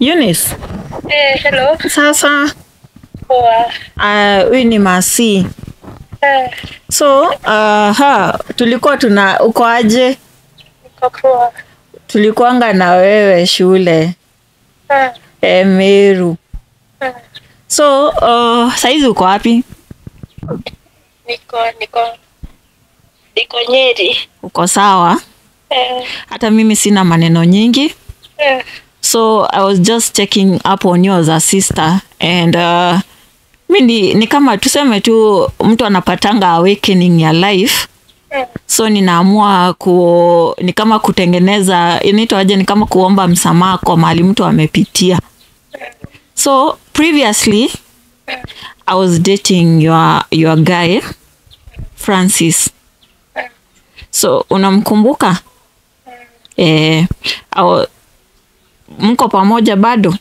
Eunice, Eh, hello. sasa Poa. ah, huyu ni Masi. Eh, So uh, ha, tulikuwa tuna uko aje? niko poa. Tulikuanga na wewe shule Eh, e, Meru. eh, So uh, saizi uko wapi? niko niko niko Nyeri. Uko sawa? Eh, Hata mimi sina maneno nyingi. eh, So I was just checking up on you as a sister and uh, mi ni, ni kama tuseme tu mtu anapatanga awakening ya life eh, so ninaamua ku ni kama kutengeneza inaitwaje ni kama kuomba msamaha kwa mahali mtu amepitia so previously i was dating your, your guy francis so unamkumbuka eh, au- mko pamoja bado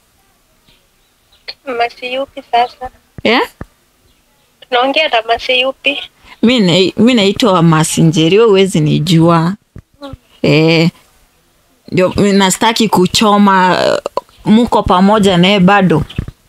masi yupi sasa? yeah? Tunaongea na masi yupi? mi na- mi naitwa masinjeri we huwezi nijua eh, ndio mi nastaki kuchoma eh, mko pamoja naye bado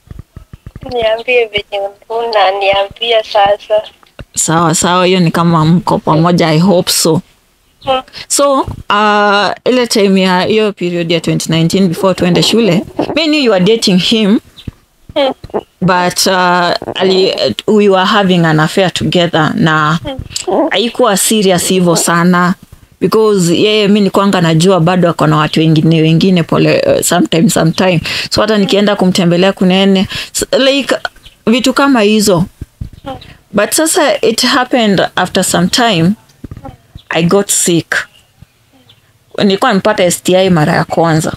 Niambie venye unaniambia sasa. sawa sawa hiyo ni kama mko pamoja i hope so Hmm. so uh, ile time ya hiyo period ya 2019 before tuende shule mi knew you were dating him Hmm. but uh, ali, we were having an affair together na haikuwa serious hivyo sana because yeye mi nikwanga najua bado ako na watu wengine wengine pole uh, sometime sometime so hata nikienda kumtembelea kunene s- like vitu kama hizo but sasa it happened after some time i got sick nilikuwa nimepata sti mara ya kwanza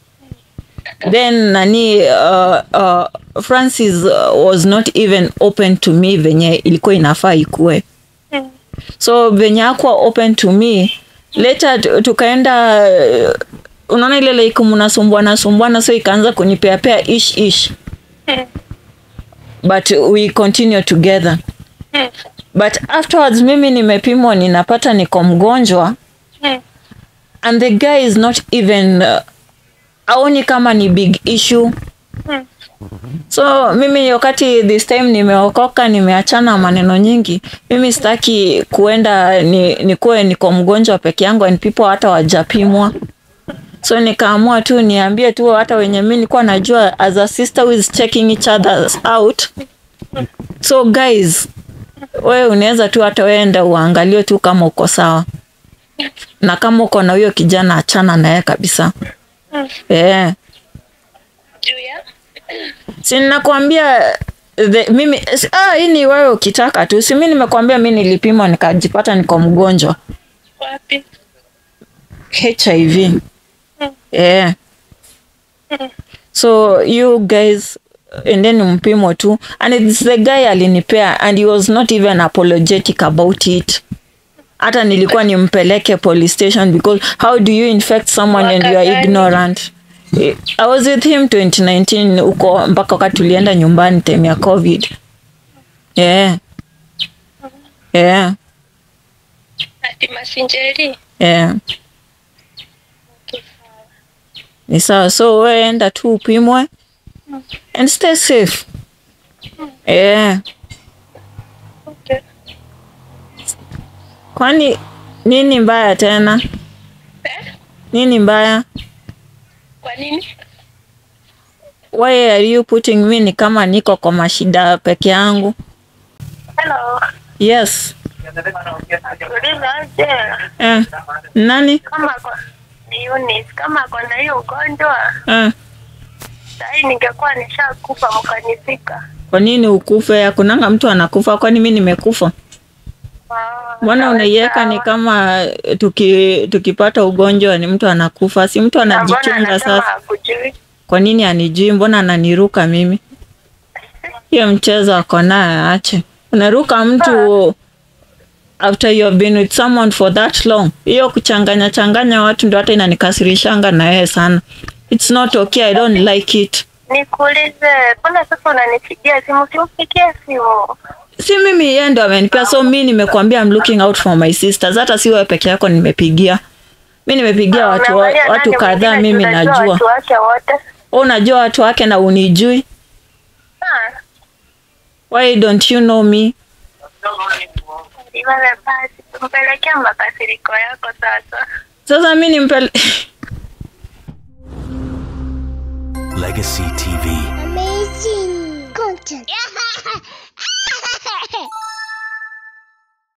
then nani uh, uh, francis uh, was not even open to me venye ilikuwa inafaa ikue Mm. so venye akuwa open to me later tu- tukaenda uh, unaona ile like mnasumbuana sumbuana so ikaanza kunipeapea ish ish Mm. but we continue together Mm. but afterwards mimi nimepimwa ninapata niko mgonjwa Mm. and the guy is not even uh, aoni kama ni big issue Mm. so mimi wakati this time nimeokoka nimeachana maneno nyingi mimi sitaki kuenda ni, nikuwe niko mgonjwa peke yangu and people hata wajapimwa so nikaamua tu niambie tu hata wenye mi nilikuwa najua as a sister who is checking each other out so guys we unaweza tu hata weenda uangalie tu kama uko sawa na kama uko na huyo kijana achana naye kabisa Mm. yeah. Juu ya? si ninakwambia the, mimi si- ah, hii ni wewe ukitaka tu si mi nimekwambia mi nilipimwa nikajipata niko mgonjwa Wapi? hiv Mm. yeah. Mm. so you guys endeni mpimo tu and it's the guy alinipea and he was not even apologetic about it hata nilikuwa nimpeleke police station because how do you infect someone and you are Mwaka gani? ignorant Eh, i was with him 2019 huko mpaka wakati tulienda nyumbani time ya covid yeah. Yeah. Ati masinjeri? Yeah. Okay, sawa. ni sawa so we enda tu upimwe and stay safe yeah. Okay. kwani nini mbaya tena Eh? nini mbaya Kwa nini? why are you putting me ni kama niko kwa mashida peke yangu Hello. yes Uliza aje? eh. nani Kama kwa ni Eunice, kama ako na hiyo ugonjwa eh. sahii ningekuwa nishakufa mkanifika. kwa nini ukufe akunanga mtu anakufa kwani mi nimekufa Ah, mbona sawa, unaiweka ni sawa. kama eh, tuki, tukipata ugonjwa ni mtu anakufa si mtu Na mbona anajichunga anasema sasa hakujui? kwa nini anijui mbona ananiruka mimi hiyo mchezo ako naye aache unaruka mtu after you have been with someone for that long hiyo kuchanganya changanya watu ndio hata inanikasirishanga na yeye sana it's not okay i don't like it Nikuulize, mbona sasa unanipigia simu? Simpigie simu. si mimi yeye ndo amenipea so mi nimekuambia I'm looking out for my sisters hata si wewe peke yako nimepigia mi nimepigia watu, Umeangalia watu nani kadhaa mwingine mimi tunajua najua Watu wake wote. Wewe unajua watu wake na unijui Ah, why don't you know me Liwale basi tumpelekea makasiriko yako sasa. sasa mi nimpele Legacy TV. Amazing content.